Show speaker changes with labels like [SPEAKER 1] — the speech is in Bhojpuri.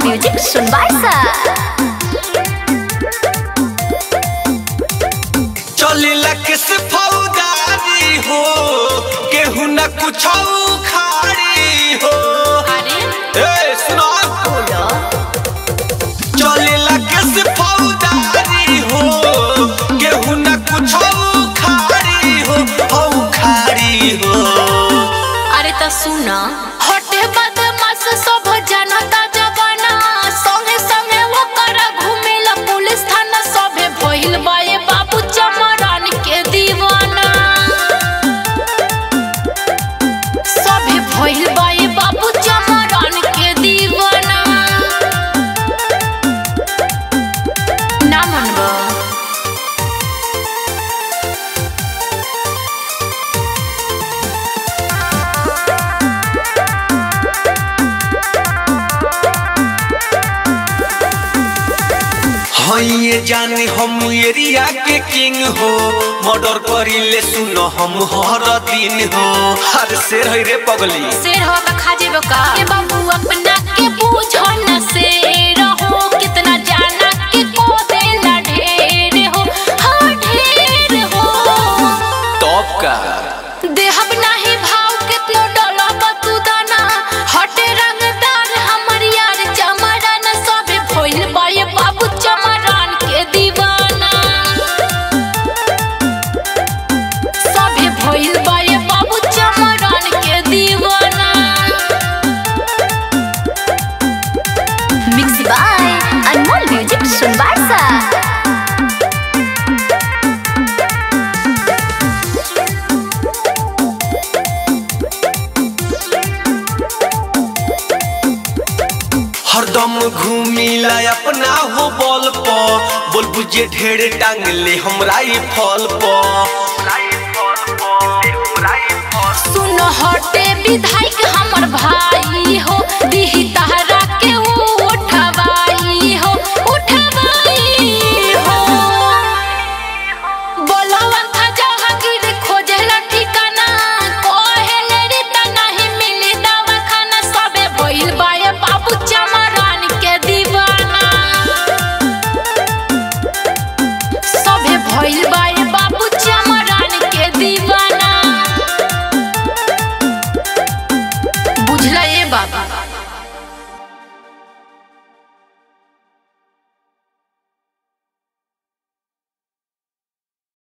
[SPEAKER 1] म्यूजिक सुनबाई सा
[SPEAKER 2] चलिला किस फौदारी हो केहू न कुछ खारी हो ए सुनो चलिला किस फौदारी हो केहू न कुछ खारी हो औ खारी हो
[SPEAKER 1] अरे त सुन हटे बदमाश सब जनता जवाना संगे संगे ओकर घुमेला पुलिस थाना सबे भइल बाए बाबू चमरान के दीवाना सबे भइल बाए बाबू चमरान के दीवाना ना मनबा
[SPEAKER 2] हई ये जाने हम एरिया के किंग हो मर्डर करिले सुनो हम हर दिन हो हर शेर है रे पगली
[SPEAKER 1] शेर हो का खा जेबो का के बाबू अपना के पूछो न शेर हो कितना जाना के को देला ढेर हो हाँ ढेर हो
[SPEAKER 2] टॉप का
[SPEAKER 1] देहब नाही भाव कितनो डलब तू दाना हटे रंगदार हमर यार चमरान सबे भइल बाए बाबू चमरान के दीवाना सबे भइल बाए बाबू चमरान के दीवाना मिक्स बाय अनमोल म्यूजिक सुनबाई सा
[SPEAKER 2] हरदम घूमिला अपना हो बॉल प बोल बुझे ढेर टांग ले हमरा ई फल प
[SPEAKER 1] सुन हटे विधायक हमर भाई